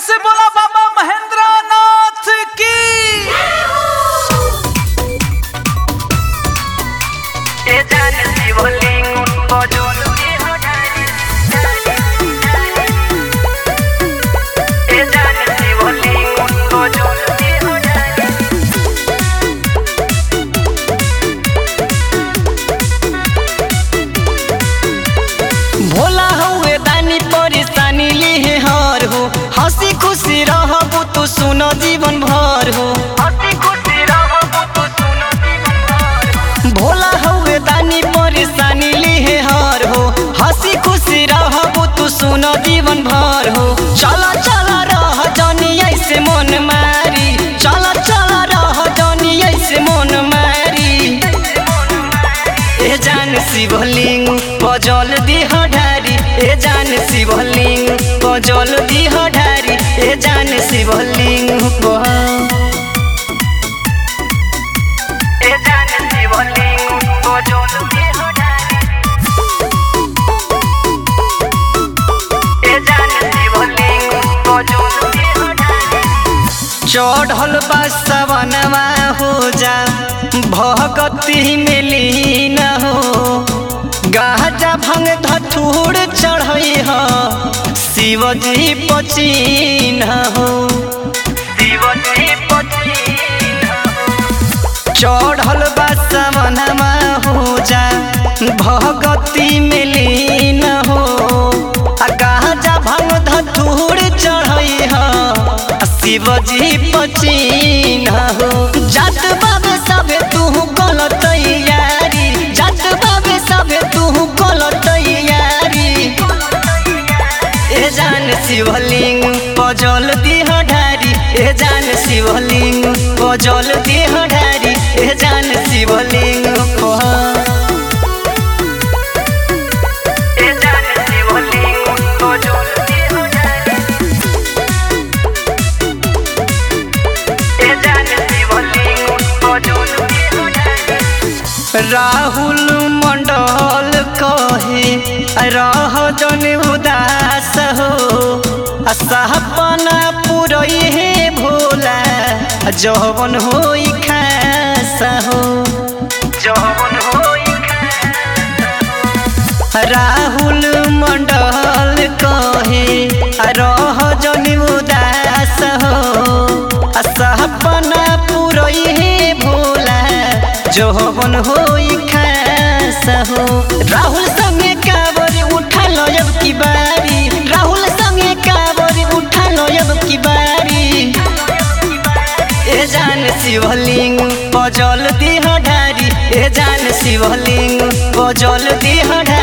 से बोला बाबा महेंद्र नाथ की ए जान शिवलिंग बजोल के हटारी ए जान शिवलिंग बजोल के हटारी भोला हउए दानी परेशानी लिहे हर हो हंसी खुशी रहबू तू सुनो जीवन भर हो हंसी खुशी रहबो तू सुनो जीवन भर भोला हउए दानी परेशानी लिहे हर हो हंसी खुशी रहबू तू सुनो जीवन भर हो चला चला रह जनी ऐसे मन मारी चला चला रह जनी ऐसे मन मारी ए जान शिवलिंग पजल दिह ढारी ए जान शिवलिंग पजल दिह ढारी ए जान शिवलिंग पह ए जान शिवलिंग बजोल के हटारी ए जान शिवलिंग बजोल के हटारी चढ़ल बा सवनवा हो जा भगती में लीन हो गाजा भंग धथुर चढ़ई हो शिवजी पचीन हो शिवजी पचीन चढ़ल बा सवनवा हो जा भगती में लीन हो आ गाजा भंग धथुर चढ़ई हो आ शिवजी पचीन हो जात बाबे सबे तू कल तैयारी जात बाबे सबे तू कल तैयारी ए जान शिवलिंग पजल दिह ढारी ए जान शिवलिंग पजल दिह ढारी ए जान शिवलिंग पह ए जान शिवलिंग बजोल के हटारी ए जान शिवलिंग बजोल के हटारी राहुल मंडल कहे रह जन उदास हो आ सपना पुरई हे भोला जवन होई खास हो जवन होई राहुल मंडल कहे रह जन उदास हो आ सपना पुरई हे भोला जवन होई खास हो राहुल संगे काबर उठा लो अब की बारी राहुल संगे काबर उठा लो अब की बारी ए जान शिवलिंग पजल दिह ढारी ए जान शिवलिंग पजल दिह ढारी